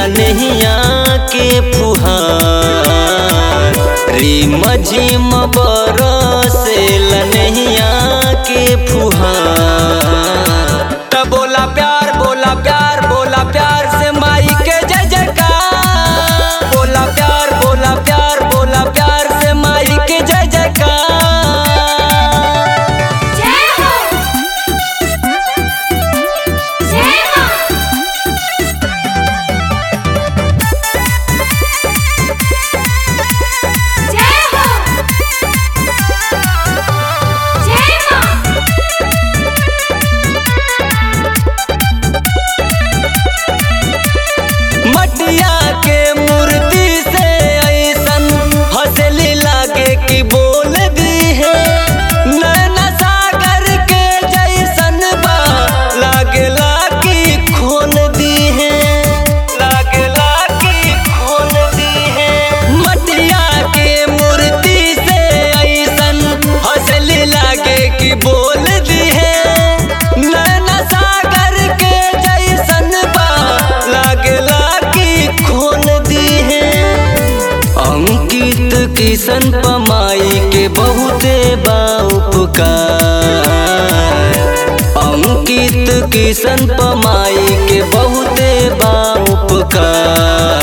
लनहिया के फुहार रिम झिम बरसे लनहिया के फुहार त बोला प्यार बोला प्यार बोला प्यार से माई के जय जयकार बोला प्यार बोला प्यार बोला प्यार से माई के जय जयकार जय हो जय मां जय हो जय मां मटिया के मूर्ति से ऐसन हंसली लागे कि बोल दी है नैना सागर के जैसन बा लागला कि खोल दी है लागला कि खोल दी है मटिया के मूर्ति से ऐसन हंसली लागे कि बोल दी है नैना सागर के जैसन बा लागला कि खोल दी है अंकित किशन पमाई के बहुते बा उपकार अंकित किशन पमाई के बहुते बा उपकार